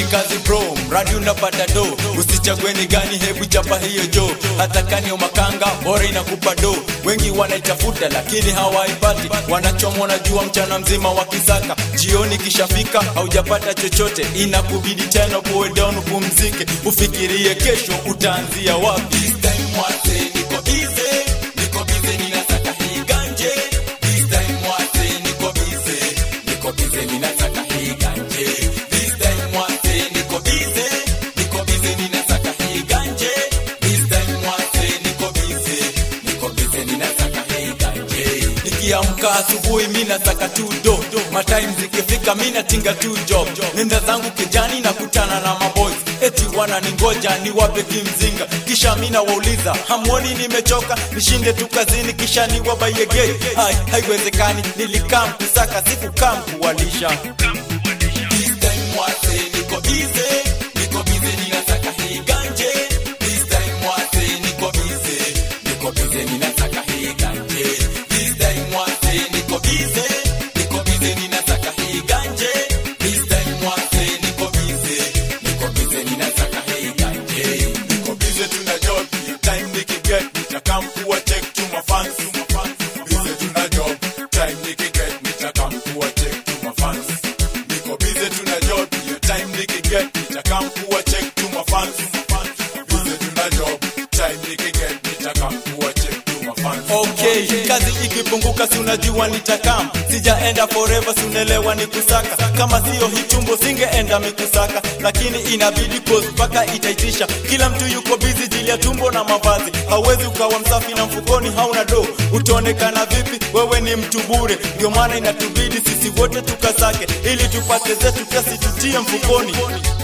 kazi bro mradi unapata do usichague ni gani hebu chapa hiyo jo hata kanio makanga bora inakupa do wengi wanaitafuta lakini hawaipati wanachomwa na jua mchana mzima wakisaka jioni kishafika haujapata chochote inakubidi tena poe down upumzike ufikirie kesho utaanzia wapi This time mwase, niko busy, niko busy, ninataka hii ganje. This time mwase, niko busy, niko busy, ninataka hii ganje. This time mwase, niko busy, niko busy, ninataka hii ganje. This time mwase, niko busy, niko busy, ninataka hii ganje. Nikiamka asubuhi mi nataka tu do matime zikifika mi natinga tu job nenda zangu kijani na kutana na maboys eti wananingoja niwape kimzinga kisha mi nawauliza hamwoni nimechoka nishinde tu kazini kisha niwabayegei hai haiwezekani nilikaa mkusaka sikukaa mkuwalisha This time mwase, niko busy, niko busy, ninataka hii ganje. This time mwase, niko busy, niko busy, ninataka hii ganje. This time mwase, niko busy, niko busy, ninataka hii ganje. This time mwase, niko busy, niko busy, ninataka hii ganje. Niko busy, tuna job, hiyo time nikiget, nitakam kuwa check to my fans. Busy, tuna job, time nikiget, nitakam kuwa check to my fans. Niko busy tuna job, hiyo time nikiget, nitakam kuwa check to my fans. Busy tuna job, time nikiget, nitakam kuwa check to my fans. Okay, kazi ikipunguka si unajua nitakam, sijaenda forever, si unaelewa ni kusaka. Kama sio hitumbo singeenda mikusaka, lakini inabidi cause mpaka itaitisha. Kila mtu yuko busy jili ya tumbo na mavazi, hauwezi ukawa msafi na mfukoni hauna do, utaonekana vipi? Wewe ni mtu bure, ndio maana inatubidi sisi wote tukasake, ili tupate zetu kiasi tutie mfukoni.